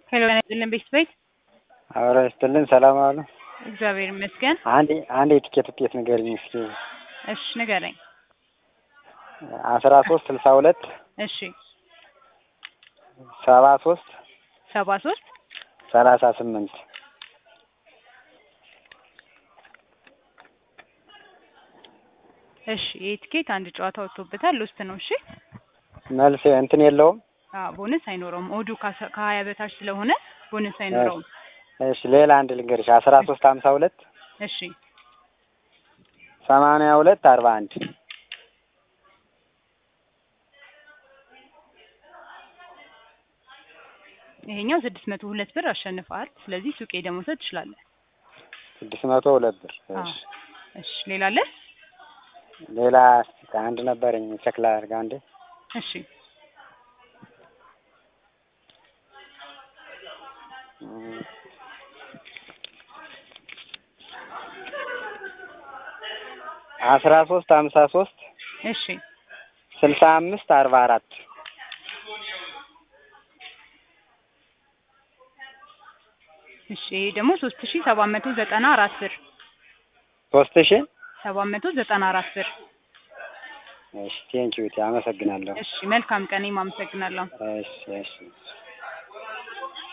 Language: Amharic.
ሄሎ ያነጥልን ቤት ቤት አብረ ስትልን ሰላም አሉ። እግዚአብሔር ይመስገን። አንድ አንድ የትኬት ውጤት ንገሪኝ እስኪ። እሺ ንገረኝ። አስራ ሶስት ስልሳ ሁለት እሺ ሰባ ሶስት ሰባ ሶስት ሰላሳ ስምንት እሺ ይህ ትኬት አንድ ጨዋታ ወጥቶበታል። ውስጥ ነው። እሺ መልስ እንትን የለውም። አዎ ቦነስ አይኖረውም። ኦዱ ከአስራ- ከሀያ በታች ስለሆነ ቦነስ አይኖረውም። እሺ ሌላ አንድ ልንገርሽ አስራ ሶስት ሀምሳ ሁለት እሺ ሰማንያ ሁለት አርባ አንድ ይሄኛው ስድስት መቶ ሁለት ብር አሸንፈዋል። ስለዚህ ሱቄ ደግሞ መውሰድ ትችላለህ። ስድስት መቶ ሁለት ብር። አዎ። እሺ እሺ ሌላ አለ? ሌላ እስኪ አንድ ነበረኝ ቸክላ አድርጋ አንዴ እሺ እም፣ አስራ ሶስት ሀምሳ ሶስት እሺ ስልሳ አምስት አርባ አራት እሺ ይሄ ደግሞ ሶስት ሺ ሰባት መቶ ዘጠና አራት ብር ሶስት ሺ ሰባት መቶ ዘጠና አራት ብር። እሺ ቴንኪዩ አመሰግናለሁ። እሺ መልካም ቀን። እኔም አመሰግናለሁ። እሺ እሺ